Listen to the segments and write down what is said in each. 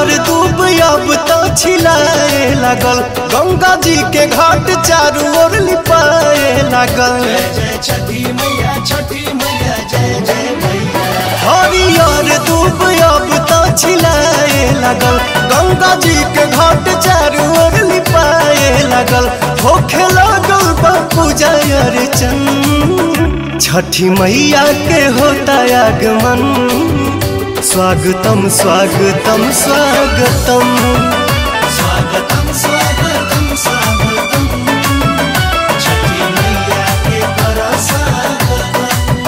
हरियर दूब अब तो छिलाए लागल गंगा जी के घाट चारू ओर लिपाए लागल जय छठी मैया छठी मैया जय जय मैया हरियर दूब अब तो छिलाए लागल गंगा जी के घाट चारू ओर लिपाए लागल होखे लागल बा पूजा अर्चन छठी मैया के होता आगमन स्वागतम स्वागतम स्वागतम स्वागतम स्वागतम स्वागतम छठी मैया के कर स्वागतम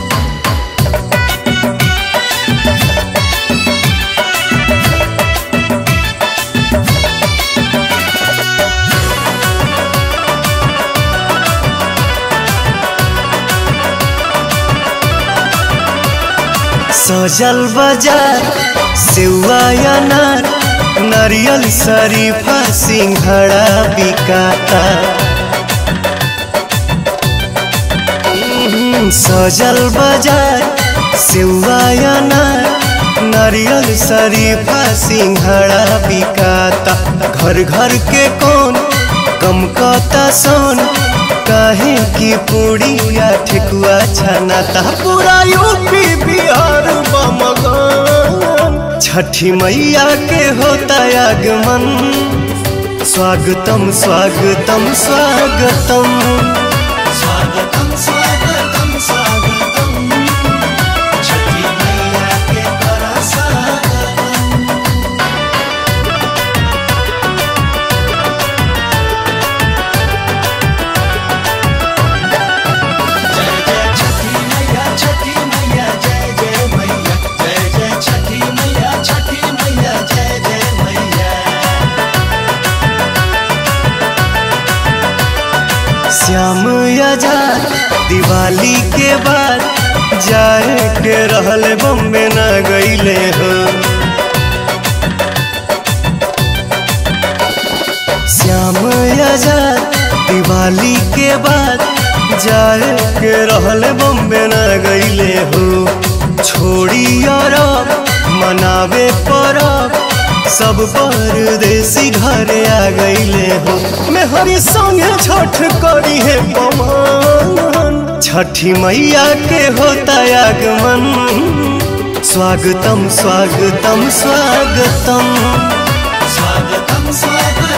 सजल बाजार सेवा अनार नारियल शरीफा सिंघड़ा बिकाता हम्म, सजल बाजार सेवा अनार नारियल शरीफा सिंघड़ा बिकाता घर घर के कौन कम कता सोन काहे की पूड़िया ठेकुआ छनाता पूरा यूपी बिहार बमगन छठी मैया के होता आगमन स्वागतम स्वागतम स्वागतम स्वागतम स्वागतम स्वागतम छठी मैया के कर स्वागतम जय जय छठी मैया छठी मैया जय जय मैया जय जय छठी मैया छठी मैया जय जय मैया श्याम आजाद दिवाली के बाद जाए के रहल बम्बे न गईले हो श्याम आजाद दिवाली के बाद जाए के रहल बम्बे न गईले हो छोड़ी अरब मनावे परब सब परदेसी घरे आ गईले हो मैं हरी संगे छठ करी है पवन छठी मैया के होता आगमन स्वागतम स्वागतम स्वागतम स्वागतम स्वागतम